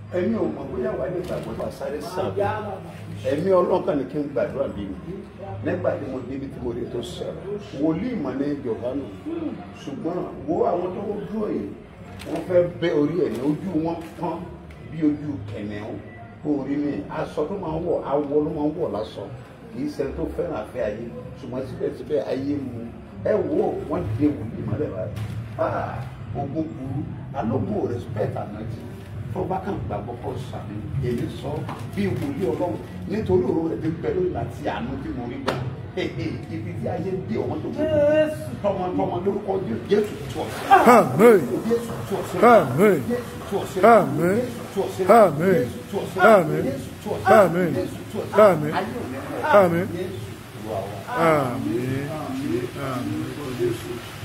ẹ̀mí ò mọ̀ bóyá wà ní ìgbàgbọ́ bá sáré sàbí ẹ̀mí ọlọ́kàn ni kí n gbàdúrà bí mi nígbà tí mo débi tí mo rí tó sọ̀rọ̀ wòlíì mọ̀ ní Jòhánù ṣùgbọ́n wo àwọn tó dúró yìí wọ́n fẹ́ bẹ́ orí ẹ̀ ní ojú wọn pọ́n bí ojú kẹ̀nẹ́wó kó orí mi aṣọ tó máa ń wọ̀ awọ ló máa ń wọ̀ lásọ kì í ṣe tó fẹ́ràn afẹ́ ayé ṣùgbọ́n síbẹ̀síbẹ̀ ayé mu ẹ wo wọ́n dé wòlíì mọ́lẹ̀ báyìí ah ogun burú alógun ò respect ànájì tó bá kàn gbàgbọ́ kọ́ sàmì èmi sọ bí wòlíì ọlọ́run nítorí òru rẹ̀ ti pẹ̀lú láti àánú tí mo rí gbà ibi tí ayé dé ọmọ tó kú tọmọtọmọ lórúkọ Jésù tó Àmín. Jésù tó Àmín. Jésù tó Àmín. Àmín. Àmín. Àmín. Àmín. Àmín. Jésù wà wá. Àmín. Àmín. Àmín. Orúkọ Jésù.